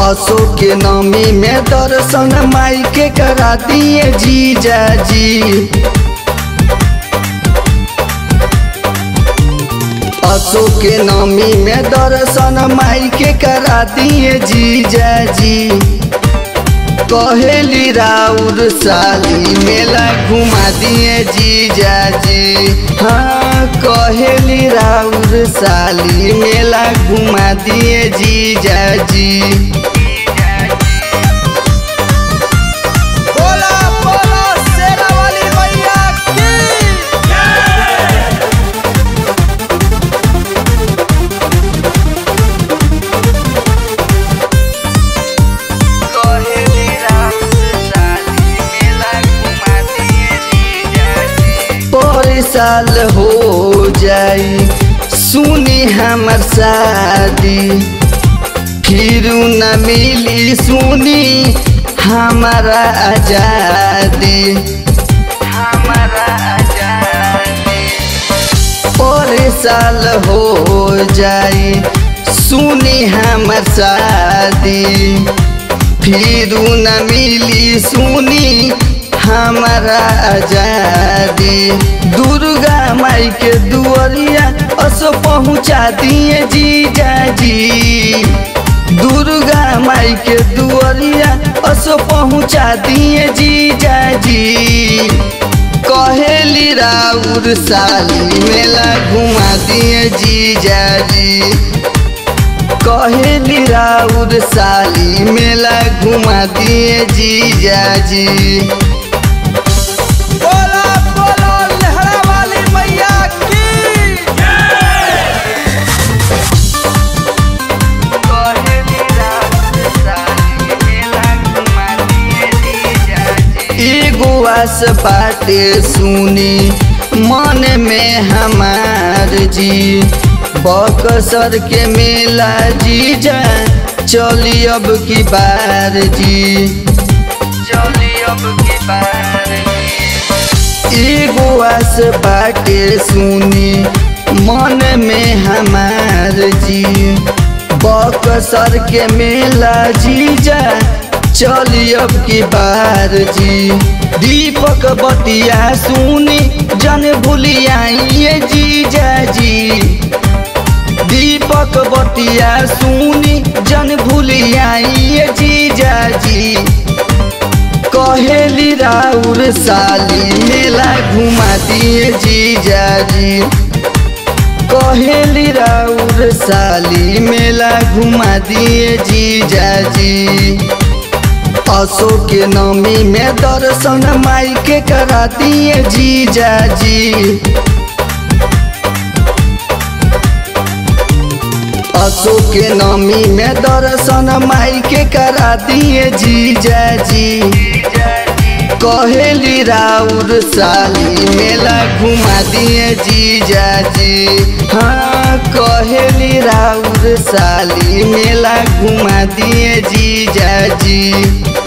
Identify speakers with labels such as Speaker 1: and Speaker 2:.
Speaker 1: असो के नमी में दर्शन माई के करा दिए जीजा जी असो के नमी में दर्शन माई के करा दिए जीजा जी कहेली राउर साली मेला घुमा दिए जीजा जी हाँ कहेली राउर साली मेला घुमा दिए जीजा जी
Speaker 2: बोला बोला शेरा वाली मैया की
Speaker 1: कहेली राउर साली मेला घुमा दिए जीजा जी पर साल हो जाई सुनी हमर शादी फिर न मिली सुनी हमारा आजादी हमारा आजादी और साल हो जाई सुनी हमर शादी फिर न मिली सुनी हमारा आजादी दुर्गा माई के दुआरिया असो पहुँचा दिए जीजा जी दुर्गा माई के दुआरिया असो पहुँचा दिए जीजा जी कहेली राउर साली मेला घुमा दिए जीजा जी कहेली राउर साली मेला घुमा दिए जीजा जी
Speaker 2: बोला बोला लहरा वाली मैया की
Speaker 1: एगो आस बाटे सुनी मन में हमार जी बकसर के मेला जीजा चली अब की बार जी चली अब की बार एगो आस बाटे सुनी मन में हमार जी बकसर के मेला जीजा चली अब की बार जी दीपक बतिया सुनी जन भूलियाइए जीजा जी दीपक बतिया सुनी जन भूलियाइए जीजा जी कहेली राउर साली मेला घुमा दिए जीजा जी कहेली राउर साली मेला घुमा दिए जीजा जी असो के नमी में दर्शन माई के करा दिए जीजा जी असो के नमी में दर्शन माई के करा दिए जीजा जी कहेली राउर साली मेला घुमा दिए जीजा जी हाँ कहेली राउर साली मेला घुमा दिए जीजा जी